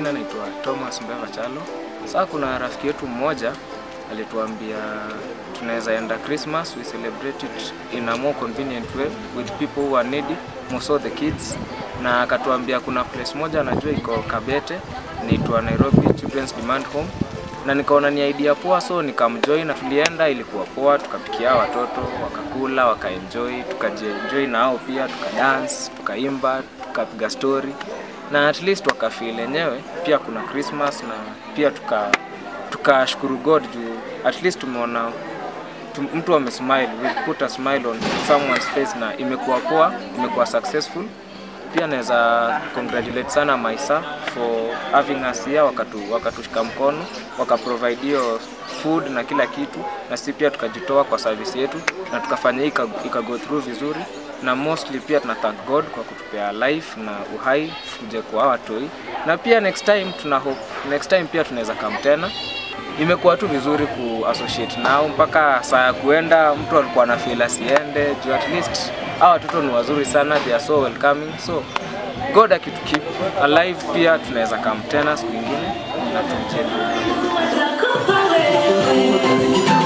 majina naitwa Thomas Mbeva Chalo. Sasa kuna rafiki yetu mmoja alituambia tunaweza enda Christmas, we celebrate it in a more convenient way with people who are needy, most of the kids, na akatuambia kuna place moja anajua iko Kabete, inaitwa Nairobi Children's Demand Home na nikaona ni idea poa, so nikamjoin na tulienda, ilikuwa poa, tukapikia watoto wakakula, wakaenjoy, tukajienjoy na hao pia, tukadance, tukaimba, tukapiga story na at least wakafeel enyewe pia kuna Christmas na pia tuka tukashukuru God juu at least tumeona tu, mtu amesmile, we put a smile on someone's face na imekuwa poa, imekuwa successful. Pia naweza congratulate sana Maisa for having us here, wakatu wakatushika mkono, wakaprovide hiyo food na kila kitu, na sisi pia tukajitoa kwa service yetu na tukafanya hii ika, ika go through vizuri, na mostly pia tuna thank God kwa kutupea life na uhai kuje kwa hawa watoi, na pia next time tuna hope next time pia tunaweza come tena imekuwa tu vizuri ku associate nao mpaka saa ya kuenda mtu alikuwa na feel asiende juu at least hawa watoto ni wazuri sana they are so welcoming so god akitu keep alive pia tunaweza come tena siku ingine na tumcheze